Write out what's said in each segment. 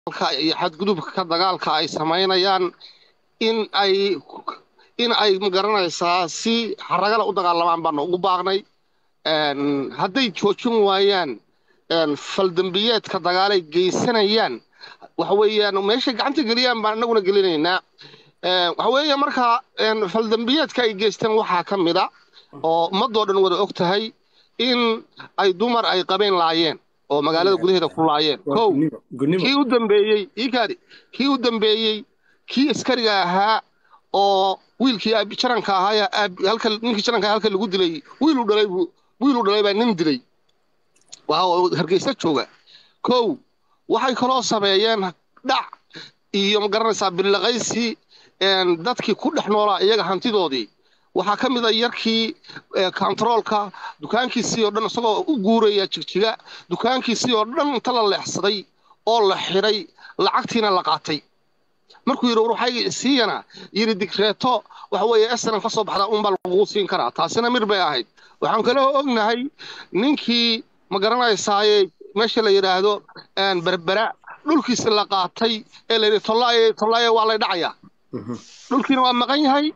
dagaalka iyo xadgudubka dagaalka ay samaynayaan in ay in ay magaranaysaa si xaragala u dagaalamaan baanu ugu baaqnay hadday joojin waayaan faldambiyeedka dagaalay geysanayaan waxa weeyaan meeshay gacanta geliyaan baan annaguna gelinaynaa waxa weeye marka faldambiyeedka ay geysteen waxaa ka mid a oo ummadoo dhan wada og tahay in ay dumar ay qabeen laayeen oo magaalada gudaheeda ku laayeen kow kii u dambeeyey iikaadi kii u dambeeyey kii askariga ahaa oo wiilkii jaranka ahaa halka ninkii jaranka halka lagu dilay wiilu dhalay wiilu dhalay baa nin dilay waa hargeysa jooga kow waxay kaloo sameeyeen dhac iyo magaranaysaa billaqaysi dadkii ku dhex noolaa iyaga hantidoodii waxaa ka mid a yarkii kontaroolka dukaankiisii oo dhan isagoo u guuraya jigjiga dukaankiisii oo dhan inta la leexsaday oo la xidhay lacagtiina la qaatay markuu yidhi warwaxayga siiyana yidhi digreeto waxa weeye esnan ka soo baxda unbaa lagugu siin karaa taasina mir bay ahayd waxaan kaloo ognahay ninkii ma garanaysaaye meesha la yidhaahdo berbera dhulkiisi la qaatay ee la yidhi tollaaye tollaaye waa lay dhacayaa dhulkiina waa maqan yahay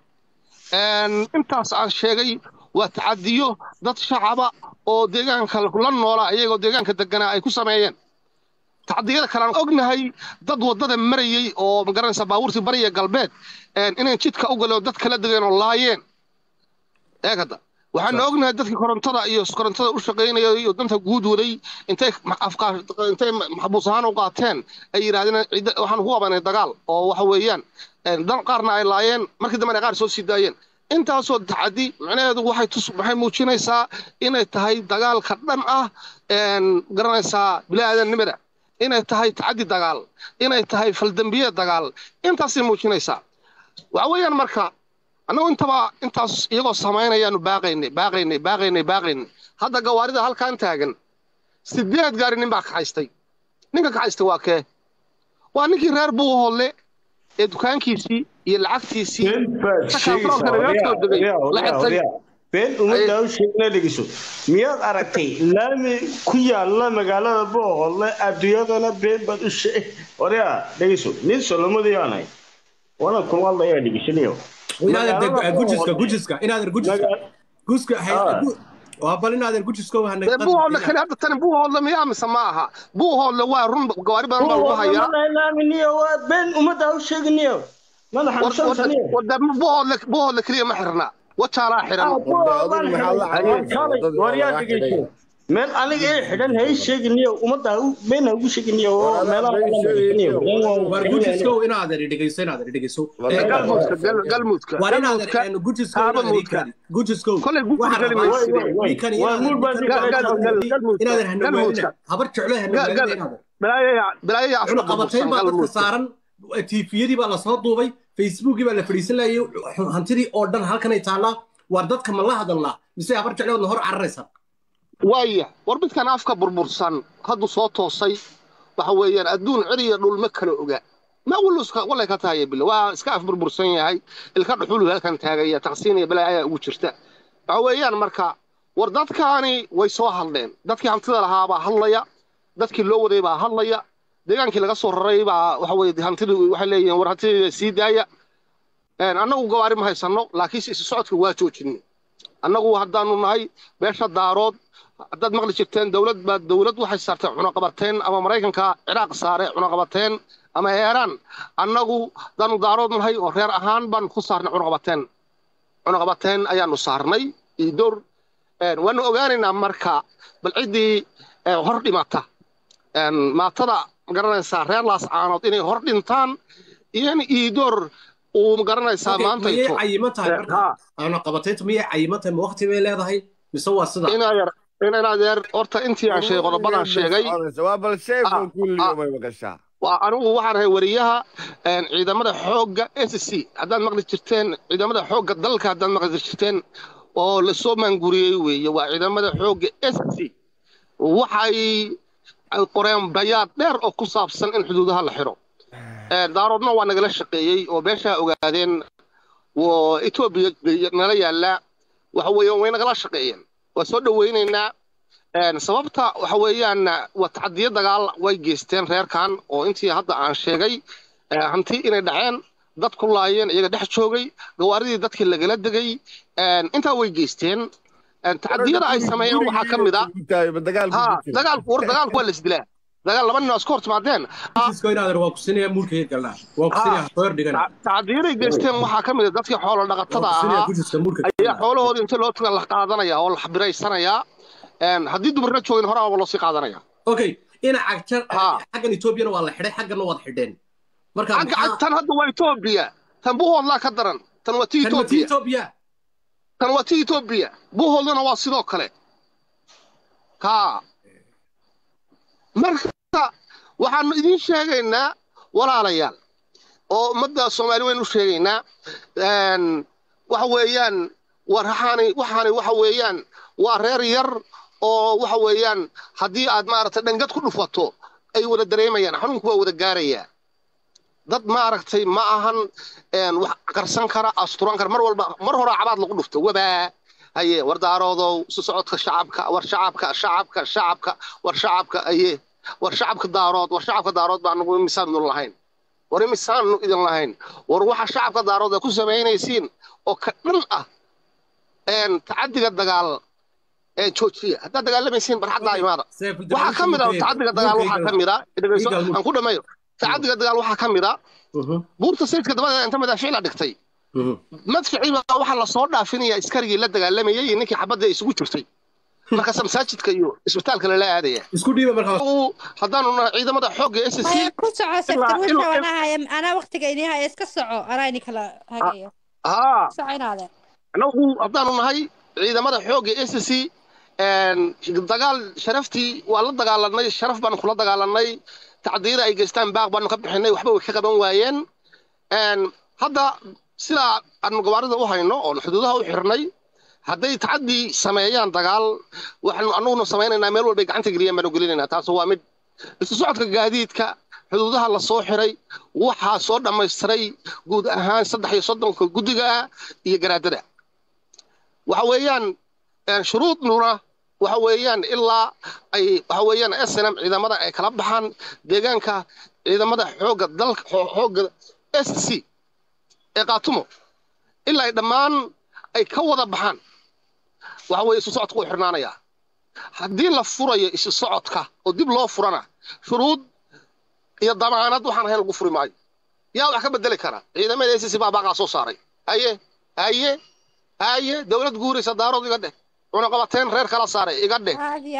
intaas aan sheegay waa tacadiyo dad shacaba oo deegaanka la noolaa iyagoo deegaanka deganaa ay ku sameeyeen tacadiyada kalean ognahay dad waddada marayey oo magaranaysa baabuurtii bariya galbeed inay jidka u galeen oo dad kala degeen oo laayeen eegada waxaana ognahay dadkii korontada iyo korontada u shaqaynaya iyo danta guud waday intay intay maxbuus ahaan u qaateen ay yidhahdeen waxaan ku qabanay dagaal oo waxa weeyaan dan qaarna ay laayeen markii dambena qaar soo sii daayeen intaasoo tacadi macnaheedu waxay tus waxay muujinaysaa inay tahay dagaalka dhan ah garanaysaa bilaadanimada inay tahay tacadi dagaal inay tahay faldambiye dagaal intaasay muujinaysaa waxa weeyaan marka annagu intaba intaas iyagoo samaynayaanu baaqaynay baaqaynay baaqaynay baaqaynay hadda gawaarida halkaan taagan sideed gaari nin baa kaxaystay ninka kaxaystay waa kee waa ninkii reer buuhoodle ee dukaankiisii iyo lacagtiisii been ummadda u sheegna dhegeyso miyaad aragtay laami ku yaala magaalada boohoodle adduunyadana been baad u sheeg waryaa dhegeyso nin solomadiyaan wana kuma hadlayaa dhegeysanayo gujiska gujiska inaadan gujiska guska waa bal inaadan gujiska buuhoodle kale hadda tani buuhoodle miyaa mise ma aha buuhoodle waa run gawaari badan baa lagu hayaa laaminiyo waa been ummadda u sheegniyo mana xanuunsansanio buuhoodle buuhoodle keliya ma xirna wajaalaa xiran meel aniga ee xidhan hay sheeginiyo ummadda been ha ugu sheeginiyo oo war gujiskow inaadan dhegeyso inaadan dhegeyso galmudka war inaadan gujiskow gujiskow kolay inaadan hanawaalina habar jeclo hanawaalina balaayaya qabatayn baa dadka saaran tiifiyadii baa lasoo duubay facebookii baa la fadhiisan laayay hantidii oo dhan halkanay taallaa waar dadka ma la hadalnaa mise habar jecloodna hor cararaysaa waaya war midkan afka burbursan hadduu soo toosay waxa weeyaan adduun ciriya dhul ma kala oga ma wallay ka tahay bile waa iska af burbursan yahay ilka dhuxulu halkan taagaya taqsiin iyo balaa ayaa ugu jirta waxa weeyaan marka war dadkaani way soo hadleen dadkii hantida lahaa baa hadlaya dadkii loo waday baa hadlaya deegaankii laga soo raray baa waxa weye hantidii waxay leeyihiin war hantidii sii daaya annagu gawaari ma haysanno laakiinse isu socodka waa joojinay annagu haddaanu nahay beesha daarood haddaad maqli jirteen dowlad baa dowlad waxay saartay cunaqabateen ama maraykanka ciraaq saare cunaqabateen ama eeraan annagu haddaanu daarood nahay oo reer ahaan baanu ku saarnay cunaqabateen cunaqabateen ayaanu saarnay iyo door waanu ogaanaynaa marka bal ciddii hor dhimata maatada magaranaysaa reer laas caanood inay hor dhintaan iyana iidoor uu magaranaysaa maanta miyay cayiman tahay marka cunaqabateyntu miyay cayiman tahay ma waqti bay leedahay mise waa sida in adeer horta intii aan sheegay qodobadan sheegay anigu waxaan ahay wariyaha ciidamada xoogga s c haddaad maqli jirteen ciidamada xoogga dalka haddaad maqli jirteen oo lasoo maanguriyey weeye waa ciidamada xoogga s c waxay qoreen bayaad dheer oo ku saabsan in xuduudaha la xiro daaroodna waa nagala shaqeeyey oo beeshaa ogaadeen etoobiya nala yaallaa waxa weeye way nagala shaqeeyeen waa soo dhowaynaynaa sababta waxa weeyaan waa tacadiyo dagaal way geysteen reerkan oo intii hadda aan sheegay hanti inay dhaceen dad ku laayeen iyaga dhex joogay gawaaridii dadkii lagala degay intaa way geysteen tacadiyada ay sameeyeen waxaa ka mid a dagaalku war dagaalku waa la isdilaa dagaal laba nin oo isku hortimaadeen tacadiyaday geysteen waxaa ka mid a dadkii xoolo dhaqatada ahaa ayaa xoolahoodii inta loo taga la qaadanaya oo la xabiraysanayaa haddii dumarna joogin horaaba loo sii qaadanaya okay ina cagjar xaggan etoobiyana waa la xidhay xaggana waad xidheen tan hadda waa etoobiya tan buhoodlaa ka daran tan waa ti etoobiya tan waa ti etoobiya buhoodlana waa sidoo kale ha marka waxaanu idiin sheegaynaa walaalayaal oo ummadda soomaali waynu u sheegaynaa waxa weeyaan waxaani waxaani waxa weeyaan waa reer yar oo waxa weeyaan haddii aad maaragtay dhangad ku dhufato ay wada dareemayaan xanuunku waa wada gaarayaa dad maaragtay ma ahan wax qarsan kara asturan kara mar walba mar hore cabaad lagu dhufto wabaa haye war daaroodow isu socodka shacabka war shacabka shacabka shacabka war shacabka aye war shacabka daarood war shacabka daarood baa nagu imisaanu lahayn war imisaanu idin lahayn war waxa shacabka daarood ay ku samaynaysiin oo ka dhan ah tacadiga dagaal joojiya haddaad dagaalamaysiin barxaddaa imaada waxaa ka mid a tacadiga dagaal waxaa ka mid a dhegeyso aan ku dhammeeyo tacadiga dagaal waxaa ka mid a buurta sayidka dabadeeda inta madaafiic la dhigtay madficii baa waxaa lasoo dhaafinaya iskarigii la dagaalamayay iyo ninkii xabadda isugu jirtay markaasa masaajidka iyo isbitaalka lala aadaya isku dhiiba markaa haddaanu nahay ciidamada xoogga s c ku soco sektor wixii wanahay anaa waqtiga idin haya iska soco anaa idin kala hagayo haa soco inaade anagu haddaanu nahay ciidamada xoogga s c dagaal sharaftii waa la dagaalanay sharaf baanu kula dagaalanay tacdiyada ay geystaan baaq baanu ka bixinay waxba way ka qaban waayeen hadda sidaa aanu gawaarida u hayno oon xuduudaha u xirnay hadday tacadii sameeyaan dagaal waxaanu anuguna samaynaynaa meel walbay gacanta geliyaan baanu gelinaynaa taas waa mid isu socodka gaadiidka xuduudaha la soo xiray waxaa soo dhammaystiray guud ahaan saddex iyo soddonka guddiga ah iyo garaadada waxa weeyaan shuruudnuna waxa weeyaan ilaa ay waxa weeyaan snm ciidamada ay kala baxaan deegaanka ciidamada xoogga dalka xoogga s c ee qaatumo ilaa ay dhammaan ay ka wada baxaan waxa weeye isu socodka uu xirnaanayaa haddii la furayo isu socodka oo dib loo furana shuruud iyo damaanad waxaan ahayn lagu furi maayo yaa wax ka bedeli kara ciidamada s c baa baaqaa soo saaray haye haye haye dowlad guuraysa daarood iga dheh cunaqabateen reer kala saaray iga dheh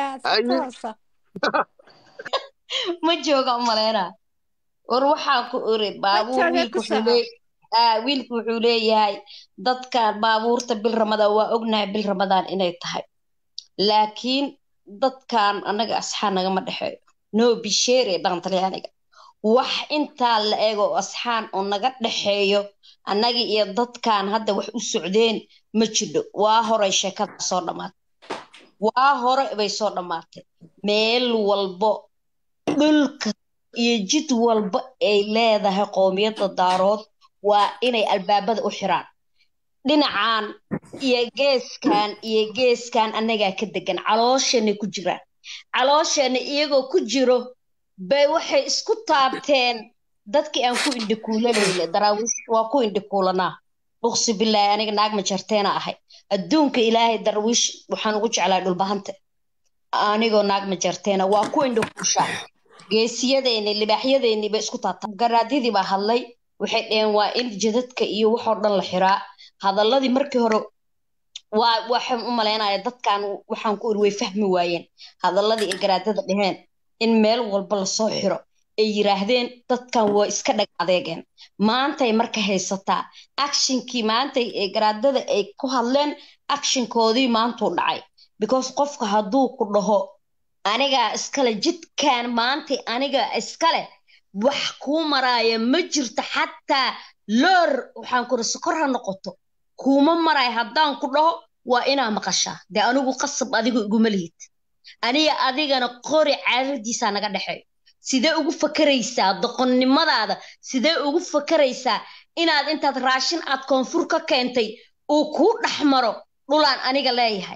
ma jooga umaleyna war waxaa ku iri baabuur wiilku wiilku wuxuu leeyahay dadkan baabuurta bil ramadaan waa ognahay bil ramadaan inay tahay laakiin dadkan annaga asxaa nagama dhexeeyo noo bisheere dhaqan talyaaniga wax intaa la eego asxaan oo naga dhexeeyo annaga iyo dadkan hadda wax u socdeen ma jidho waa horay sheekada soo dhammaatay waa hore bay soo dhammaatay meel walbo dhulka iyo jid walba ay leedahay qowmiyadda daarood waa inay albaabada u xiraan dhinacan iyo geeskan iyo geeskan annagaa ka degan caloosheenay ku jiraan caloosheena iyagoo ku jiro bay waxay isku taabteen dadkii aan ku indhikuulanayna daraawiish waa ku indhikuulanaa uqsi bilaahi aniga naag majarteena ahay adduunka ilaahay darwiish waxaan ugu jeclaa dhulbahante anigoo naag majarteena waa ku indhikuushaa geesiyadeeni libaaxyadeeni bay isku taabtaan garaadyadii baa hadlay waxay dheheen waa in jadadka iyo waxoo dhan la xiraa hadalladii markii hore waa waxaan u malaynaya dadkan waxaan ku iri way fahmi waayeen hadalladii ay garaadada dheheen in meel walba lasoo xiro ay yiraahdeen dadkan waa iska dhag adeegeen maantay marka haysataa actionkii maantay ee garaadada ay ku hadleen actionkoodii maantuu dhacay because qofka hadduu ku dhaho anigaa iskale jidkan maantay aniga iskale wax kuu maraaya ma jirto xataa loor waxaan kuri sokor ha noqoto kuuma maraya haddaan ku dhaho waa inaa maqashaa dee anigu qasab adigu iguma lihid aniga adigana qori caadadiisaa naga dhexeeyo sidee ugu fakaraysaa doqonnimadaada sidee ugu fakaraysaa inaad intaad raashin aad koonfur ka keentay uu kuu dhex maro dhulaan aniga leeyahay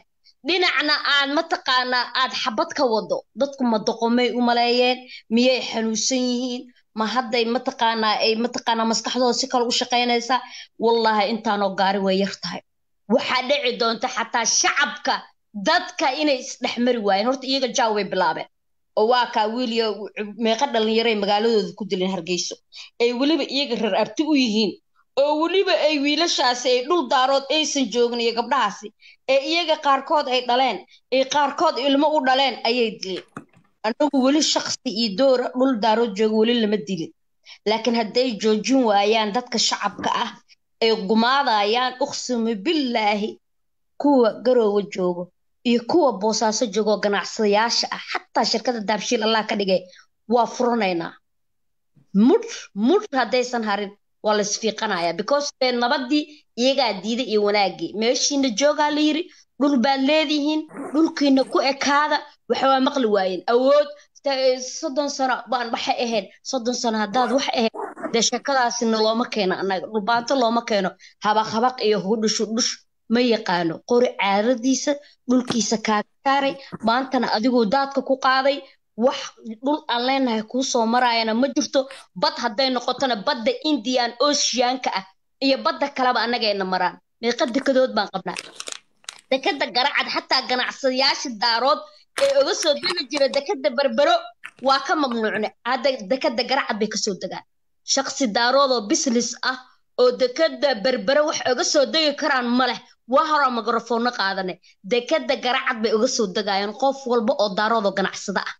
dhinacna aad mataqaanaa aad xabad ka wado dadku ma doqomay u maleeyeen miyay xanuunsan yihiin ma hadday mataqaanaa ay mataqaanaa maskaxdooda si kale u shaqaynaysaa wallaahi intaanoo gaari way yar tahay waxaa dhici doonta xataa shacabka dadka inay isdhexmari waayeen horta iyaga jaaw way bilaabeen oo waa kaa wiiliyo meeqa dhallinyaray magaaladooda ku dileen hargeyso ay weliba iyaga reer arti u yihiin oo weliba ay wiilashaasi ay dhul daarood aysan joogin iyo gabdhahaasi ee iyaga qaarkood ay dhaleen ee qaarkood ilmo u dhaleen ayay dileen anagu weli shaksi iyo doora dhul daarood jooga weli lama dilin laakiin hadday joojin waayaan dadka shacabka ah ay gumaadayaan uqsimu billaahi kuwa garoowa joogo iyo kuwa boosaaso joogoo ganacsadayaasha ah xataa shirkada daabshiil allah ka dhigay waa furanaynaa mudh mudh haddaysan harin waa la isfiiqanayaa because dee nabadii iyagaa diiday iyo wanaaggii meeshiina joogaa la yiri dhul baad leedihiin dhulkiina ku ekaada waxawaa maqli waayeen awood soddon sano baan waxay ahayd soddon sano haddaad wax ahayd dee sheekadaasina looma keeno annaga dhulbaato looma keeno habaq habaq iyo hudhushu dhush ma yaqaano qori caadadiisa dhulkiisa kaaga saaray maantana adiguu daadka ku qaaday wax dhul aan leenahay kuu soo maraayana ma jirto bad hadday noqotona badda indian oceanka ah iyo badda kaleba annagayna maraan meeqa dekadood baan qabnaa dekada garacad xataa ganacsadayaasha daarood ee oga soo degi jira dekada berbero waa ka mamnuucne hadda dekada garacad bay kasoo degaan shaqsi daaroodoo business ah oo dekada berbere wax oga soo degi karaan ma leh waa horaa mikrofoono qaadane dekada garacad bay oga soo degayaan qof walba oo daaroodoo ganacsada ah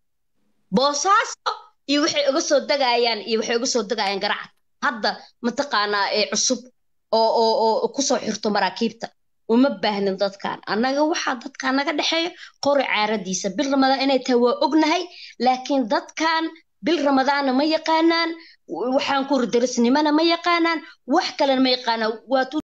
boosaaso iyo waxay uga soo degayaan iyo waxay uga soo degayaan garacad hadda mataqaanaa ee cusub oo oo oo kusoo xirto maraakiibta uma baahnin dadkan annaga waxaa dadkan naga dhexeeya qori caaradiisa bil ramadaan inay tahay waa ognahay laakiin dadkan bil ramadaanna ma yaqaanaan waxaan ku ridarisnimana ma yaqaanaan wax kalena ma yaqaanaan waad